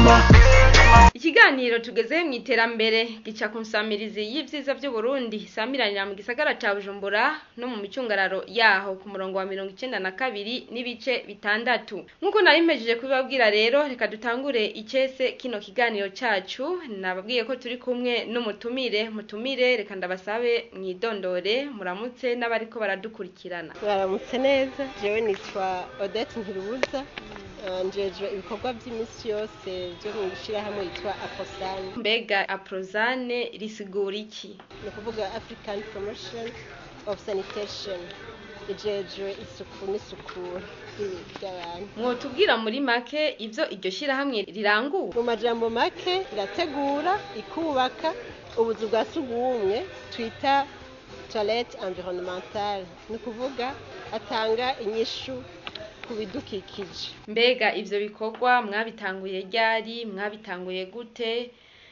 ikiganiro tugezeho mu iterambere gica ku nsamirizi y'ivyiza vy'uburundi isamiranira mu gisagara ca bujumbura no mu micungararo yaho ku murongo wa mirongo icenda na kabiri n'ibice bitandatu nk'uko nari mpejeje kubibabwira rero reka dutangure icese kino kiganiro cacu nababwiye ko turi kumwe n'umutumire mutumire reka ndabasabe mwidondore muramutse n'abariko baradukurikirana mwaramutse neza jewe nitwa odette ntirubuza eh, njejwe ibikorwa by'iminsi yose byo mu ishyirahamwe yitwa aposani mbega aprozane risigura iki ni ukuvuga african promotion of sanitation ijejwe isuku n'isukura ry'ibi- ry'abantu mwotubwira muri make ivyo iryo shirahamwe rirangura mu majambo make irategura ikubaka ubuzu bwa sugumwe twita toilette environnementale ni ukuvuga atanga inyishu ku bidukikije mbega ivyo bikorwa mwabitanguye ryari mwabitanguye gute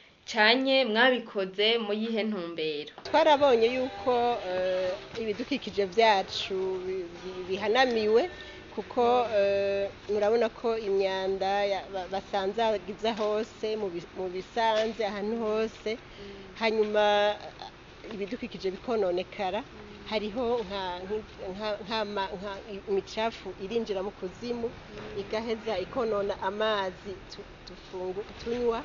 canye mwabikoze mu yihe ntumbero twarabonye yuko eh, ibidukikije byacu bi- bi- bihanamiwe kuko eh, murabona ko imyanda ya- ba- basanzagiza hose mu bi- mu bisanze ahantu hose hanyuma eh, ibidukikije bikononekara hariho nka- nki- nka- nk'ama- nka imicafu irinjira mu kuzimu igaheza ikonona amazi tu- tufungu- tunywa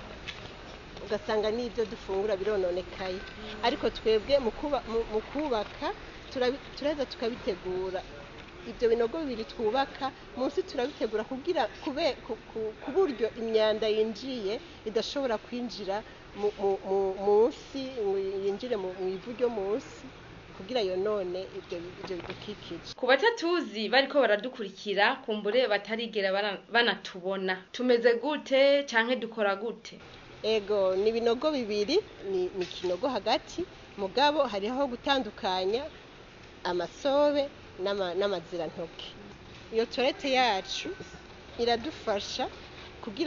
ugasanga n'ibyo dufungura birononekaye ariko twebwe mu kuba- mu- mu kubaka turabi- turaheza tukabitegura ibyo binogo bibiri twubaka munsi turabitegura kugira kube ku- ku- ku buryo imyanda yinjiye idashobora kwinjira mu- mu- mu- munsi ngo yinjire mu mu ivu ryo munsi kugira yonone ibyo ibyo bidukikije ku batatuzi bariko baradukurikira kumbure batarigera bara- banatubona tumeze gute canke dukora gute ego ni ibinogo bibiri ni ni ikinogo hagati mugabo hariho aho gutandukanya amasobe n'ama- n'amazirantoke iyo torete yacu iradufasha